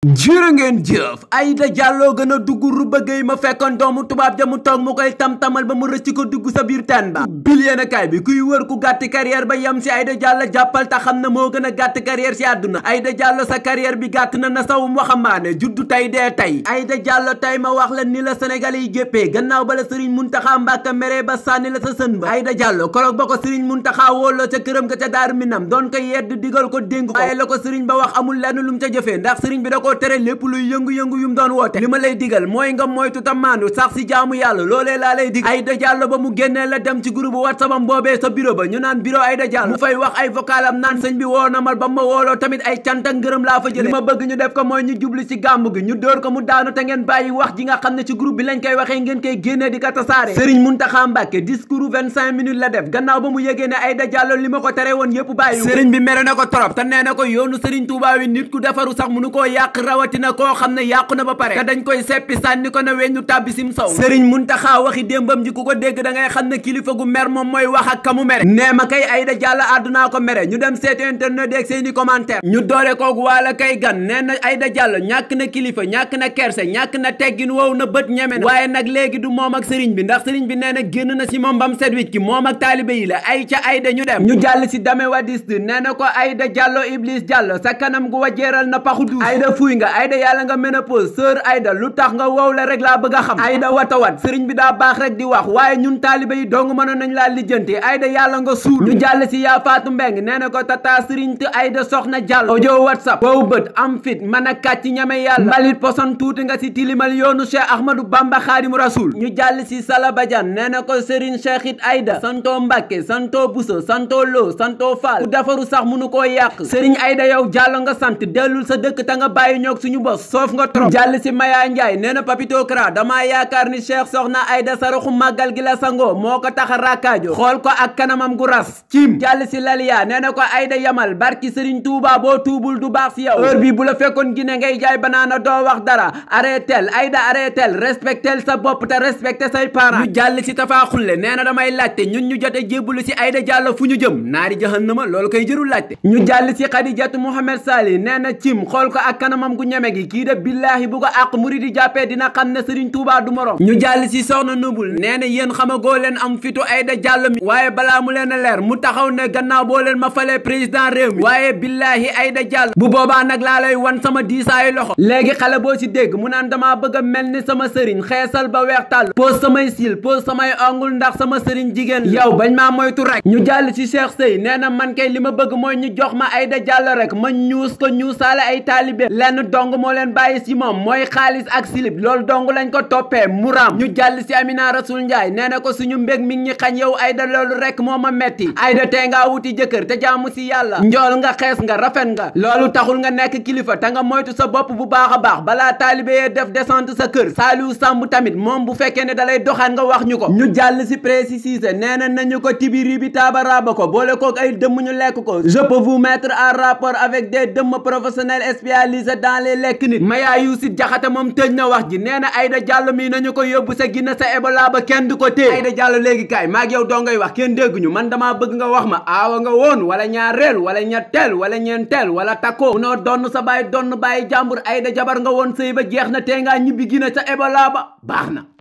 jërë ngeen jëf Aïda Diallo gën a dugg Rouba Gueye ma fekkoon doomu tubaab ja mu toog mu koy tam-tamal ba mu rëcc ko dugg sa biir teen ba bil yéen kaay bi kuy wër ku gàtt carrière ba yem si Aïda Diallo jàppal ta xam na moo gën a gàtt carrière si àdduna Aïda Diallo sa carrière bi gàtt na na sawum waxambaane juddu tey dee tey Aïda Diallo tey ma wax la ni la Sénégal yi jéppee gannaaw ba la Serigne Mountakha Mbacké mere ba sànni la sa sën ba Aïda Diallo koroog ba ko Serigne Mountakha wóoloo ca këram ga ca Daaru Minam doon ko yedd digal ko dénk ko waaye la ko Serigne ba wax amul lenn lu mu ca jëfee ndax Serigne bi da koo tere lépp luy yëngu-yëngu yu mu doon woote li ma lay digal mooy nga moytu ta maandu sax si jaamu yàlla loolee laa lay dig Aïda Diallo ba mu génnee la dem ci groupe WhatsApp am boobee sa bureau ba ñu naan bureau Aïda Diallo mu fay wax ay vocal am naan sëñ bi woo na ma ba ma wooloo tamit ay cant ak ngërëm laa fa jële li ma bëgg ñu def ko mooy ñu jubli ci gàmmu gi ñu dóor ko mu daanu te ngeen bàyyi wax ji nga xam ne ci groupe bi lañ koy waxee ngeen koy génnee di ko tasaare Serigne Mountakha Mbacké discours 25 minutes la def gannaaw ba mu yégee ne Aïda Diallo li ma ko tere woon yépp bàyyi Serigne bi mere na ko trop te nee na ko yoonu Serigne Touba wi nit ku defaru sax mënu koo yàq rawatina koo xam ne yàqu na ba pare te dañ koy seppi sànni ko ne weñu tàbbi sim saw Serigne Mountakha waxi démbam ji ku ko dégg da ngay xam ne kilifa gu mer moom mooy wax ak kamu mere nee ma kay Aïda Diallo àddunaa ko mere ñu dem seeti internet ak seeni commentaire ñu doore koogu waala kay gan nee na Aïda Diallo ñàkk na kilifa ñàkk na kerse ñàkk na teggin wow na bët ñeme na waaye nag léegi du moom ak Serigne bi ndax Serigne bi nee na génn na si moom bam set wicc ki moom ak taalibe yi la ay ca Aïda ñu dem ñu jàll si dame wadis nee na ko Aïda Diallo Iblis Diallo sa kanam gu wajeeral na paxu duus Aïda fuy nga Aïda yàlla nga ménopause sœur Aïda lu tax nga wow la rek laa bëgg a xam Aïda watawat sëriñ bi daa baax rek di wax waaye ñun taalibe yi dong mënoon nañ laa lijjanti Aïda yàlla nga suur ñu jàll si yaa faatu mbeng nee na ko tata sëriñ te Aïda soxna jàll audio whatsapp wow bët am fit mën a kàcc ñame yàlla mbalit poson tuuti nga si tilimal yoonu Cheikh Ahmadou Bamba Xaadimu Rasul ñu jàll si Sala Badiane nee na ko sëriñ Cheikh it Aïda santo Mbàkke santo Buso santo Lo santo Fall ku defaru sax mënu koo yàq sëriñ Aïda yow jàllo nga sant dellul sa dëkk ta nga bàyyi ñoog suñu bos soof nga trop jàll si Maya Ndiaye nee na Papito Kara damaa yaakaar ni Cheikh soxna Aïda saraxu màggal gi la sangoo moo ko tax a rakkaajo xool ko ak kanamam gu ras cim jàll si Laliya nee na ko Aïda yamal barki Serigne Touba boo tuubul du baax si yow heure bi bu la fekkoon Guinée ngay jaay banaana doo wax dara arrêtel Aïda arrêtel respectel sa bopp te respecté say parents ñu jàll si Tafa Xulle nee na damay laajte ñun ñu jote jébbalu si Aïda Diallo fu ñu jëm naari jahannama loolu koy jërul laajte ñu jàll si Khadijatu Mohamed Sali nee na cim xool ko ak kanamam gu ñeme gi kii de billaahi bu ko àq muridi jàppee dina xam ne Serigne Touba du morom ñu jàll si soxna nubul nee na yéen xamagoo leen am fitu Aïda Diallo mi waaye balaa mu leen a leer mu taxaw ne gannaaw boo leen ma falee président réew mi waaye billaahi Aïda Diallo bu boobaa nag laa lay wan sama diisaayu loxo léegi xale boo si dégg mu naan damaa bëgg a mel ni sama sëriñ xeesal ba weex tàll pose samay sil pose samay ongul ndax sama sëriñ jigéen yow bañ maa moytu rek ñu jàll si Cheikh Sey nee na man kay li ma bëgg mooy ñu jox ma Aïda Diallo rek ma ñuus ko ñuusaale ay taalibe lenn dong moo leen bàyyi si moom mooy xaalis ak silib loolu dong lañ ko toppee muraam ñu jàll si Amina Rasul Ndiaye nee na ko suñu mbég mi ngi xañ yow Aïda loolu rek moo ma metti Aïda tey ngaa wuti jëkkër te jaamu si yàlla njool nga xees nga rafet nga loolu taxul nga nekk kilifa te nga moytu sa bopp bu baax a baax balaa taalibe yee def descente sa kër Saliou Samb tamit moom bu fekkee ne dalay doxaan nga wax ñu ko ñu jàll si précisé nee na nañu ko tibiri bi taaba raaba ko boole kook ay dëmm ñu lekk ko je peux vous mettre en rapport avec des dëmm professionnels spécialisés dans les lekk nit Maya Youssif Jaxate moom tëj na wax ji nee na Aïda Diallo mii nañu ko yóbbu sa ginna sa Ebola ba kenn du ko téye Aïda Diallo léegi kaay maag yow doo ngay wax kenn dégguñu man damaa bëgg nga wax ma aawa nga woon wala ñaareel wala ñetteel wala ñeenteel wala takkoo munoo donn sa baay donn bàyyi jàmbur Aïda jabar nga woon sëy ba jeex na tee ngaa ñibbi ginna sa Ebola ba baax na